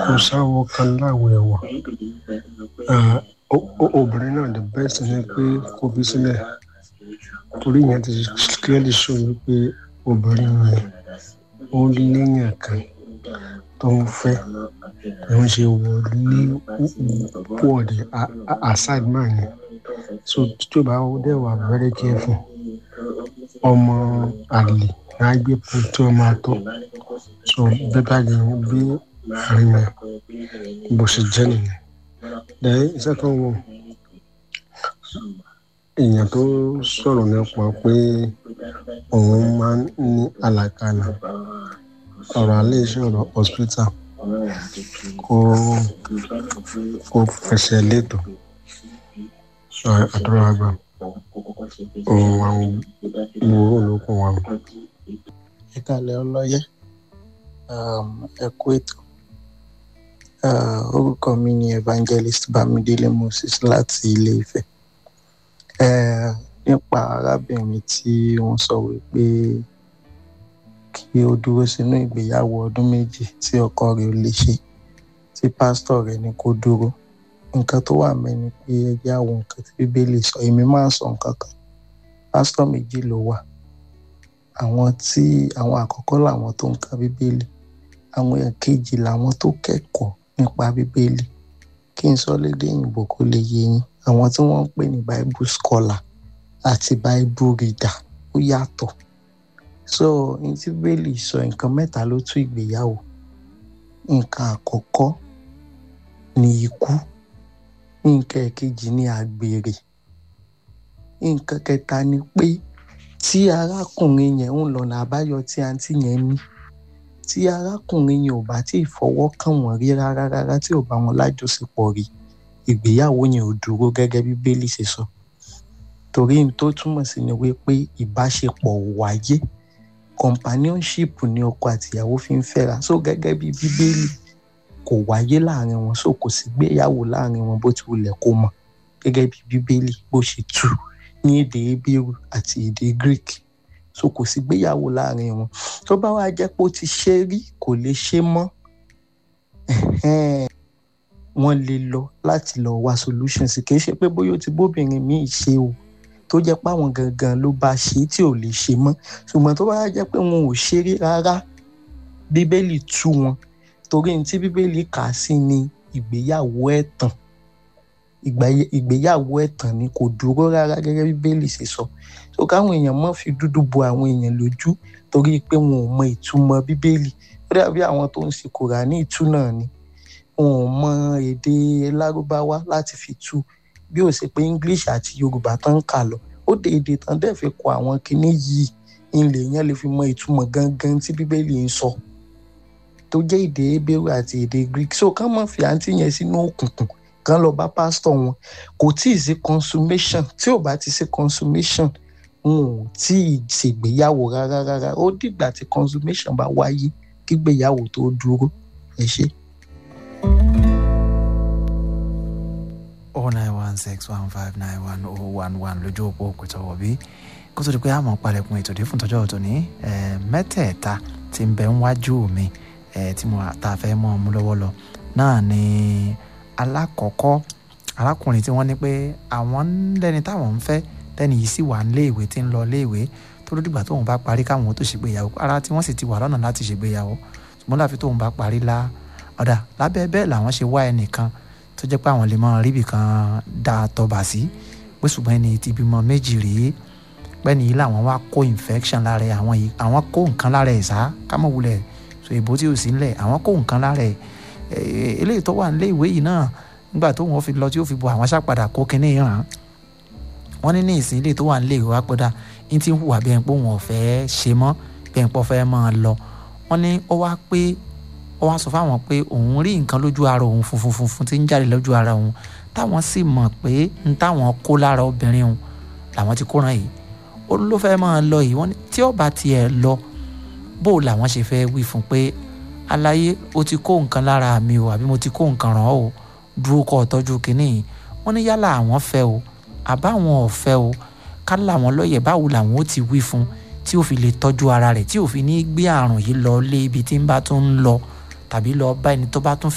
kò sáwọ kan láwọ ẹ̀wà obìnrin náà the best ni pé kó fi sílẹ̀ torí ìyẹn ti clearly show wípé obìnrin yẹn ó léèyàn kan tó ń fẹ́ ló ń ṣe wọlé wọ̀dẹ̀ aside man yẹn so tó bá dẹ̀ wà very careful ọmọ àlè náà gbé pọ̀ tí wọ́n máa tọ́ so bẹ́ẹ̀ bá yẹn bí àárín yẹn bó ṣe jẹ́ nìyẹn then second one èèyàn tó sọ̀rọ̀ nípa pé òun máa ń ní àlàkalà ọ̀rọ̀ alẹ́ iṣẹ́ ọ̀rọ̀ hospital kó kó fẹsẹ̀ létò àdúrà àgbà òun àwọn gbòòrò ló kún wa. ẹ kàlẹ́ ọlọ́yẹ ẹ kú ètò orúkọ mi ni evangelist bámidélé moses láti ilé ifẹ̀ nípa arábìnrin tí wọ́n sọ wípé kí ó dúró sínú ìgbéyàwó ọdún méjì tí ọkọ rẹ̀ ò lè ṣe tí pásítọ̀ rẹ̀ ní kó dúró nǹkan tó wà mẹ́ni pé ẹgbẹ́ àwọn nǹkan tí bíbélì sọ èmi máa ń sọ nǹkan kan pásítọ̀ méjì ló wà àwọn tí àwọn àkọ́kọ́ làwọn tó ń ka bíbélì àwọn èkejì làwọn tó kẹ́kọ̀ọ́ nípa bíbélì kí n sọ lédè òyìnbó kó lè yé yín àwọn tí wọ́n ń pè ní bible scholar àti bible reader ó yàtọ̀ so ní tí bíbélì sọ nǹkan mẹ́ta ló tú ìgbéyàwó nǹkan àkọ́kọ́ ni ikú nǹkan ẹ̀kejì ni àgbèrè nǹkan kẹta ni pé tí arákùnrin yẹn ń lọ́nà àbáyọ tí àǹtí yẹn ní tí arákùnrin yẹn ò bá tí ì fọwọ́ kàn wọ́n rí rárá rárá tí ò bá wọn lájọṣepọ̀ rí ìgbéyàwó yẹn ò dúró gẹ́gẹ́ bí bíbélì ṣe sọ torí n tó túmọ̀ sí ni wípé ìbáṣepọ̀ ò wáyé companionship ni ọkọ àtìyàwó fi ń fẹ́ra so gẹ́gẹ́ bí bíbélì kò wáyé láàrin wọn so kò sí gbéyàwó láàrin wọn bó ti wulẹ̀ kó mọ̀ gẹ́gẹ́ bí bíbélì bó ṣe tú ní èdè hebrew àti èdè greek so kò sí gbéyàwó láàrin wọn tó bá wá jẹ́ pé ó ti ṣe rí kò lè ṣe mọ́ wọ́n lè lọ láti lọ wá solution sí kì í ṣe pé bóyá ó ti bóbìnrin míì ṣe o tó jẹ́ pé àwọn gangan ló bá ṣe tí ò lè ṣe mọ́ ṣùgbọ́n tó bá jẹ́ pé wọn ò ṣe rí rárá bíbélì tú wọn torí ní tí bíbélì kà á sí ni ìgbéyàwó ẹ̀tàn ìgbéyàwó ẹ̀tàn ni kò dúró rárá gẹ́gẹ́ bí bíbélì ṣe sọ so káwọn èèyàn má fi dúdú bo àwọn èèyàn lójú torí pé wọn ò mọ ìtumọ̀ bíbélì ó dàbí àwọn tó ń ṣe kùránì ìtú náà ni wọn ò mọ èdè lárúbáwá láti fi tú bí ó ṣe pé english àti yorùbá tán ń kà lọ ó dé èdè tán dẹ̀ fi kọ àwọn kinní yìí ilé yẹn lè fi mọ ìtumọ̀ gangan tí bíbélì ń sọ tó jẹ́ èdè hebrew àti èdè greek so kán mọ̀ fi àǹtí yẹn sínú òkùnkùn kán lọ bá pásítọ̀ wọn kò tí ì sí consummation tí ò bá ti sí consummation wọn ò tí ì ṣègbéyàwó rárá rárá ó dìgbà tí consummation bá wáyé kígbéyàwó tó dúró ẹ ṣé. oh nine one six one five nine one oh one one lójú òpó òkúta wọ̀bí kó tó di pé àmọ́ palẹ̀kùn ètò dé fún tọ́jọ́ ọ̀tọ̀ ní mẹ́tẹ̀ẹ̀ta tí ń bẹ ń wájú mi tí mo ta fẹ́ mọ́ ọmú lọ́wọ́ lọ náà ni alákọ̀ọ́kọ́ arákùnrin tí wọ́n ní pé àwọn lẹ́ni táwọn ń fẹ́ lẹ́ni yìí sì wà níléèwé tí ń lọ léèwé tó ló dìgbà tóun bá parí káwọn tó ṣègbéyàwó ara tí wọ́n sì ti wà lọ́nà láti ṣègbéyàwó ṣùgbọ́n láfi tóun bá parí lá ọ̀dà lábẹ́ bẹ́ẹ̀ làwọn ṣe wá ẹnìkan tó jẹ́ pé àwọn lè máa ríbì kan dá tọba sí pé ṣùgbọ́n ẹni tí bímọ méjì rèé pẹ́ni yìí làwọn wá kó infection lára ẹ̀ àwọn yìí àwọn kó nǹkan lára ẹ̀ sá kámọ̀ wulẹ̀ so èbó tí ò sí ńlẹ̀ àwọn kó nǹkan lára ẹ̀ eléyìí tó wà nílé ìwé yìí náà nígbà tó wọn fi lọ tí ó fi bọ àwọn aṣápadà kó kinní ràn wọ́n ní ní ìsìn ilé tó wà nílé ìwé wa pẹ́dà ní ti ń hùwà bí ẹni pé òun ò fẹ́ ṣe mọ́ bí ẹni pé ó fẹ́ máa lọ wọ́n ní ó wá pé ó wá sọ fáwọn pé òun rí nǹkan lójú ara òun funfun funfun tí ń jáde lójú ara òun táwọn sì mọ̀ pé ń táwọn kó lára obìnrin òun làwọn ti kóran yìí ó ló fẹ́ máa lọ yìí wọ́n ní tí ó bá tiẹ̀ lọ bó làwọn ṣe fẹ́ wí fún pé aláyé o ti kó nǹkan lára mi o àbí mo ti kó nǹkan ràn ọ́ o dúró kọ́ ọ tọ́jú kínní yìí wọ́n ní yálà àwọn fẹ́ o àbáwọn ò fẹ́ o ká làwọn lọ́yẹ̀ báwo làwọn ó ti wí fún tí ó fi lè tọ́jú ara rẹ̀ tí ó fi ní gbé àrùn yìí lọ lé ibi tí ń bá tún ń lọ tàbí lọ bá ẹni tó bá tún